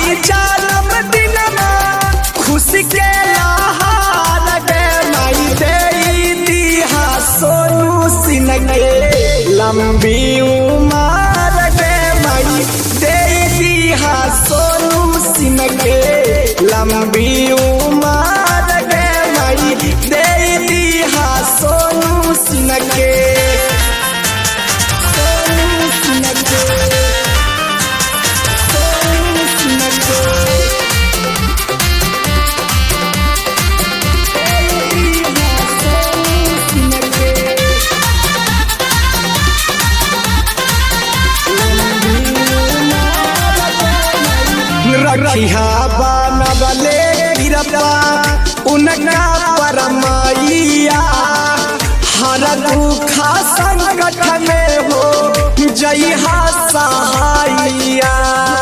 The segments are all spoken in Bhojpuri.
आई जालम दिनमा खुशी के लहार गे माई दे दिहा सोनू सिन के लंबी उमर गे माई दे दिहा सोनू सिन के लंबी उमर गे माई दे दिहा सोनू सिन के सोनू सिन के सोनू सिन के रखिया बनबले गिरबा उनका परमैया हर दुख संकट में हो जइहा सहाइया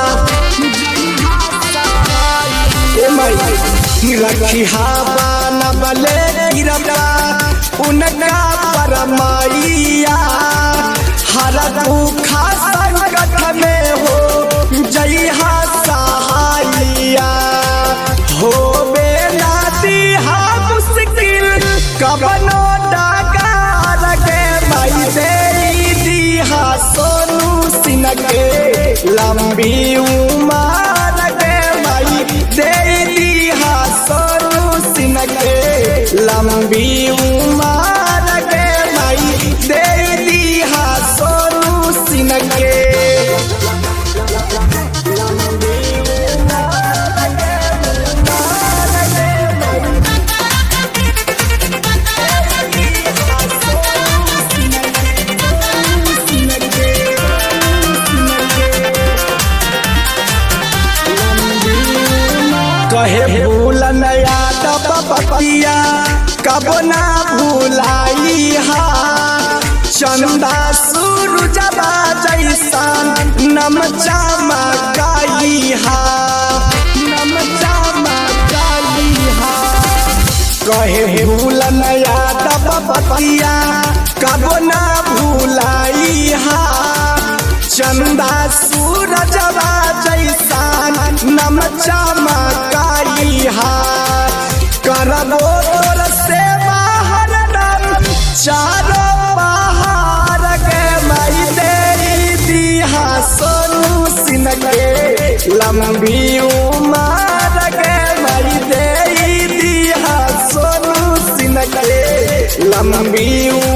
ए माई रखिया बनबले गिरबा उनका परमैया हर दुख संकट में हो जइहा सहाइया हो बेला दिहा मुश्किल कबनो डाकार के माई दे दिहा सोनू सिन के लंबी उमर के माई दे दिहा सोनू सिन के लंबी उमर के माई दे दिहा सोनू सिन के कहे भूल नया पपिया कब ना भूलाई हा चंदा सूरज जैसान नम चमकाई हा नम चमकाई हा कहे भूल नया पपिया कब ना भूलाई हा चंदा सूरज जैसान नम चमकाई हा करबो तोर से बाहर नम चारो बाहर के मई दे दिहा सोनू सिन के लंबी उमर के मई दे दिहा सोनू सिन के लंबी